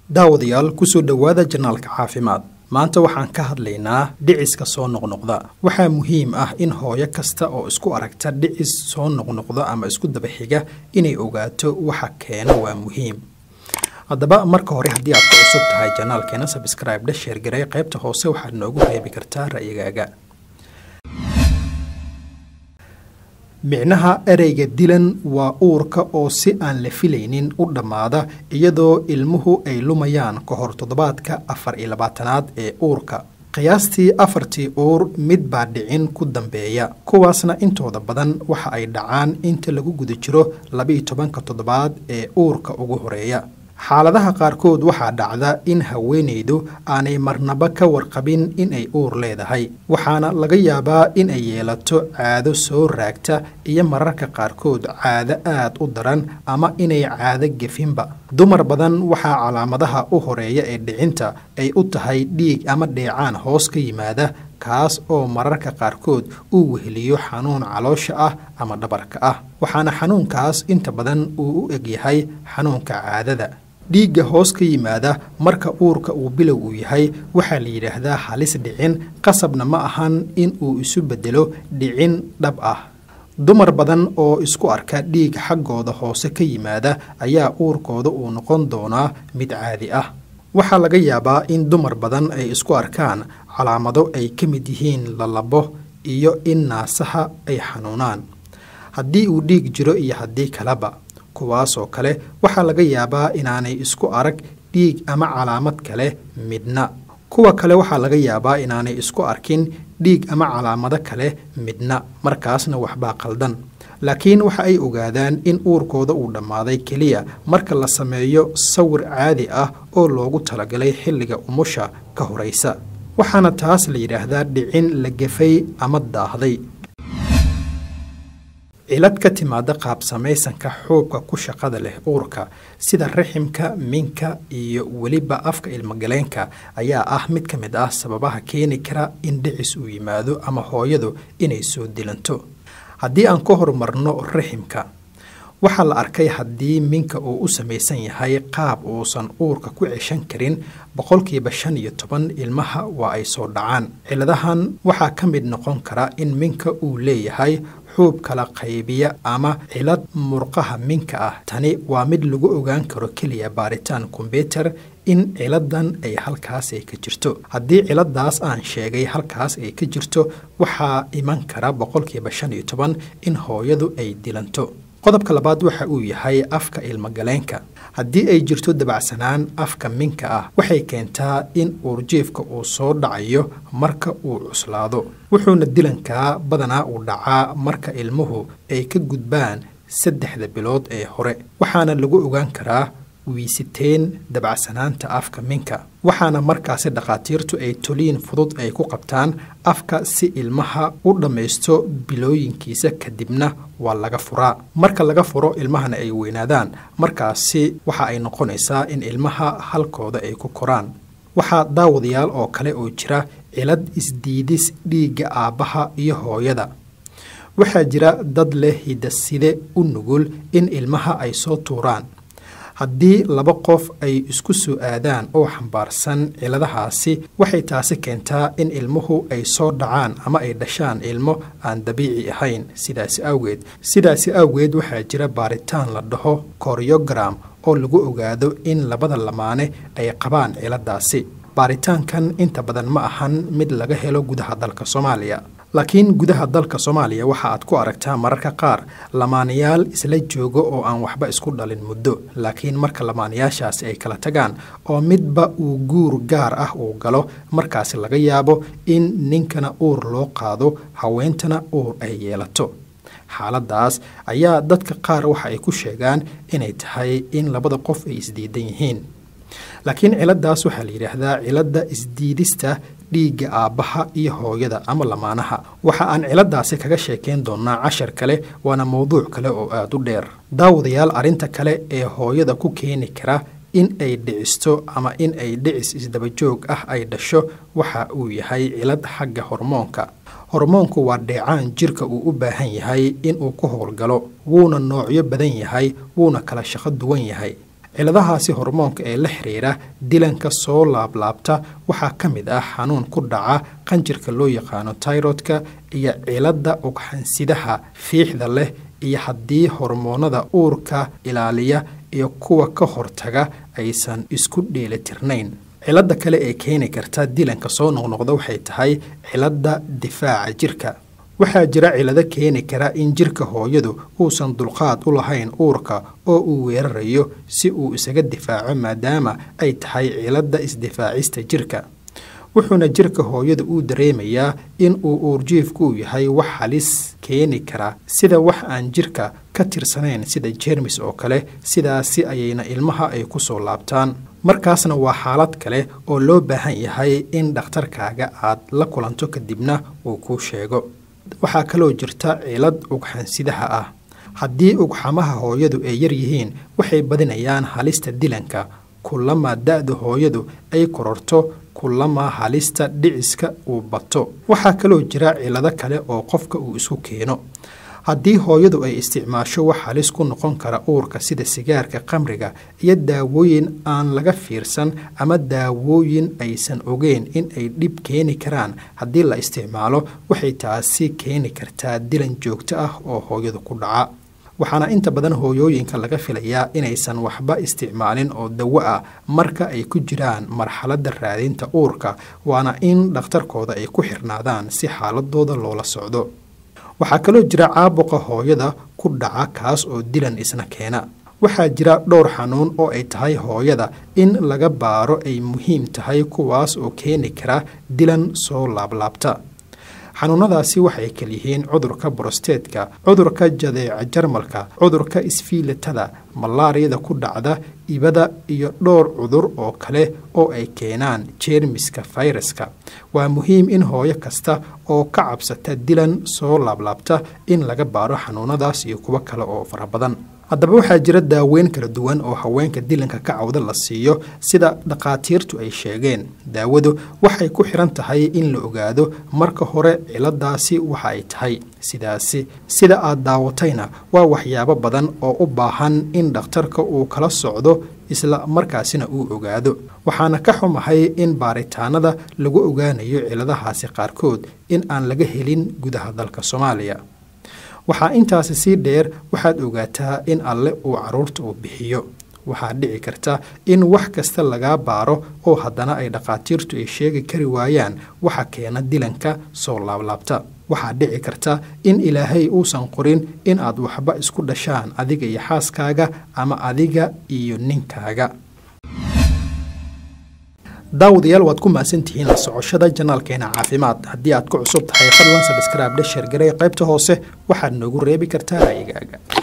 daawadayaal kusoo dhowaada janaalka caafimaad maanta waxaan ka hadlaynaa dhiciska soo noqnoqda waxaa muhiim ah in hooyo kasta oo isku aragta dhicis soo noqnoqda ama isku dabaxiga inay ogaato waxa keena waa muhiim haddaba marka hore haddii aad ku cusub tahay janaalkeena sabscribe dha sheergaray qaybta hoose waxaad noogu reebi kartaa ra'yigaaga micnaha ereyga dilan waa uurka oo si aan la filaynin u dhammaada iyadoo ilmuhu ay lumayaan ka hor toddobaadka afar iyo labaatanaad ee uurka qiyaastii afartii uur mid baa dhicin ku dambeeya kuwaasna intooda badan waxa ay dhacaan inta lagu guda jiro labaiyo tobanka toddobaad ee uurka ugu horeeya xaaladaha qaarkood waxaa dhacda in haweenaydu aanay marnaba ka warqabin in ay uur leedahay waxaana laga yaabaa in ay yeelato caado soo raagta iyo mararka qaarkood caado aad u daran ama inay caado gefinba dumar badan waxaa calaamadaha u horeeya ee dhicinta ay u tahay dhiig ama dheecaan hoos ka yimaada kaas oo mararka qaarkood uu weheliyo xanuun caloosha ah ama dhabarka ah waxaana xanuunkaas inta badan uu u egyahay xanuunka caadada dhiigga hoos ka yimaada marka uurka uu bilow uu yahay waxaa la yidhaahdaa halis dhicin qasabna ma ahan in uu isu beddelo dhicin dhab ah dumar badan oo isku arka dhiig xaggooda hoose ka yimaada ayaa uurkooda uu noqon doonaa mid caadi ah waxaa laga yaabaa in dumar badan ay isku arkaan calaamado ay ka mid yihiin lalabo iyo in naasaha ay xanuunaan haddii uu dhiig jiro iyo haddii kaleba kuwaasoo kale waxaa laga yaabaa inaanay isku arag dhiig ama calaamad kale midna kuwa kale waxaa laga yaabaa inaanay isku arkin dhiig ama calaamado kale midna markaasna waxbaa qaldan laakiin waxa ay ogaadaan in uurkooda uu dhammaaday keliya marka la sameeyo sawir caadi ah oo loogu talagalay xilliga umusha ka horaysa waxaana taas la yidhaahdaa dhicin la gefay ama daahday cilad ka timaada qaab samaysanka xuubka ku shaqada leh uurka sida raximka minka iyo weliba afka ilmogaleenka ayaa ah mid ka mid ah sababaha keeni kara in dhicis uu yimaado ama hooyadu inay soo dilanto haddii aan ka horumarno raximka waxaa la arkay haddii minka uu u samaysan yahay qaab uusan uurka ku ceshan karin boqolkiiba shan iyo toban ilmaha waa ay soo dhacaan ciladahan waxaa ka mid noqon kara in minka uu leeyahay xuub kala qaybiya ama cilad murqaha minka ah tani waa mid lagu ogaan karo keliya baaritaan kombyuter in ciladan ay halkaas ay ka jirto haddii ciladaas aan sheegay halkaas ay ka jirto waxaa iman kara boqolkiiba shan iyo toban in hooyadu ay dilanto qodobka labaad waxa uu yahay afka ilmogaleenka haddii ay jirto dabacsanaan afka minka ah waxay keentaa in uurjiifka uu soo dhacayo marka uu cuslaado wuxuuna dilankaa badanaa uu dhacaa marka ilmuhu ay ka gudbaan saddexda bilood ee hore waxaana lagu ogaan karaa wiisiteen dabacsanaanta afka minka waxaana markaasi dhakhaatiirtu ay toliin fudud ay ku qabtaan afka si ilmaha u dhammaysto bilooyinkiisa kadibna waa laga furaa marka laga furo ilmahana ay weynaadaan markaasi waxa ay noqonaysaa in ilmaha halkooda ay ku koraan waxaa daawadayaal oo kale oo jira cilad isdiidis dhiigga aabbaha iyo hooyada waxaa jira dad leh hidaside u nugul in ilmaha ay soo tuuraan haddii laba qof ay isku soo aadaan oo xambaarsan ciladahaasi waxay taasi keentaa in ilmuhu ay soo dhacaan ama ay dhashaan ilmo aan dabiici ahayn sidaasi awgeed sidaasi awgeed waxaa jira baaritaan la dhaho koryogram oo lagu ogaado in labada lamaane ay qabaan ciladaasi baaritaankan inta badan ma ahan mid laga helo gudaha dalka soomaaliya laakiin gudaha dalka soomaaliya waxa aad ku aragtaa mararka qaar lamaanayaal isla jooga oo aan waxba isku dhalin muddo laakiin marka lamaanayaashaasi ay kala tagaan oo midba uu guur gaar ah uu galo markaasi laga yaabo in ninkana uur loo qaado haweentana uur ay yeelato xaaladaas ayaa dadka qaar waxa ay ku sheegaan inay tahay in labada qof ay isdiidan yihiin laakiin ciladaas waxaa la yidhaahdaa cilada isdiidista dhiigga aabbaha iyo hooyada ama lamaanaha waxa aan ciladaasi kaga sheekayn doonaa cashar kale waana mowduuc kale oo aada u dheer daawadayaal arrinta kale ee hooyada ku keeni kara in ay dhicisto ama in ay dhicis isdabajoog ah ay dhasho waxa uu yahay cilad xagga hormoonka hormoonku waa dheecaan jirka uu u baahan yahay inuu ku howlgalo wuuna noocyo badan yahay wuuna kala shaqo duwan yahay ciladahaasi hormoonka ee la xiriira dilanka soo laablaabta waxaa ka mid ah xanuun ku dhaca qanjirka loo yaqaano tairodka iyo cilada ugxansidaha fiixda leh iyo haddii hormoonada uurka ilaaliya iyo kuwa ka hortaga aysan isku dheelitirnayn cilada kale ee keeni karta dilanka soo noqnoqda waxay tahay cilada difaaca jirka waxaa jira cilado keeni kara in jirka hooyadu uusan dulqaad u lahayn uurka oo uu weerarayo si uu isaga difaaco maadaama ay tahay cilada isdifaacista jirka wuxuuna jirka hooyada uu dareemayaa in uu uurjiifku yahay wax halis keeni kara sida wax aan jirka ka tirsanayn sida jeermis oo kale sidaasi ayayna ilmaha ay ku soo laabtaan markaasna waa xaalad kale oo loo baahan yahay in dhakhtarkaaga aad la kulanto kadibna uu kuu sheego waxaa kaloo jirta cilad ugxansidaha ah haddii ugxamaha hooyadu ay yar yihiin waxay badinayaan halista dilanka kulamaa da-da hooyadu ay kororto kulamaa halista dhiciska uu bato waxaa kaloo jira cilado kale oo qofka uu isku keeno haddii hooyadu ay isticmaasho wax halis ku noqon kara uurka sida sigaarka qamriga iyo daawooyin aan laga fiirsan ama daawooyin aysan ogeyn in ay dhib keeni karaan haddii la isticmaalo waxay taasi keeni kartaa dilan joogto ah oo hooyadu ku dhaca waxaana inta badan hooyooyinka laga filayaa inaysan waxba isticmaalin oo dawo ah marka ay ku jiraan marxaladda raadinta uurka waana in dhakhtarkooda ay ku xirnaadaan si xaaladooda loola socdo waxaa kaloo jira caabuqa hooyada ku dhaca kaas oo dilan isna keena waxaa jira dhowr xanuun oo ay tahay hooyada in laga baaro ay muhiim tahay kuwaas oo keeni kara dilan soo laablaabta xanuunadaasi waxay kalyihiin cudurka borosteedka cudurka jadeeca jarmalka cudurka isfiilatada malaariyada ku dhacda ibada iyo dhowr cudur oo kale oo ay keenaan jeermiska fayraska waa muhiim in hooyo kasta oo ka cabsata dilan soo laablaabta in laga baaro xanuunadaas iyo kuwo kale oo fara badan haddaba waxaa jira daaweyn kala duwan oo haweenka dilanka ka cawda la siiyo sida dhakhaatiirtu ay sheegeen daawadu waxay ku xiran tahay in la ogaado marka hore ciladaasi waxa ay tahay sidaasi sida aad daawatayna waa waxyaabo badan oo u baahan in dhakhtarka uu kala socdo isla markaasina uu ogaado waxaana ka xumahay in baaritaanada lagu ogaanayo ciladahaasi qaarkood in aan laga helin gudaha dalka soomaaliya waxaa intaasi sii dheer waxaad ogaataa in alle uu caruurta uu bixiyo waxaa dhici karta in wax kasta lagaa baaro oo haddana ay dhakhaatiirtu ay sheegi kari waayaan waxa keena dilanka soo laablaabta waxaa dhici karta in ilaahay uusan qorin in aad waxba isku dhashaan adiga iyo xaaskaaga ama adiga iyo ninkaaga daawadayaal waad ku mahadsantihiin la socoshada janaalkeena caafimaad haddii aad ku cusub tahay fadlan sabskraib dhe sheergarey qaybta hoose waxaad noogu reebi kartaa ra'yigaaga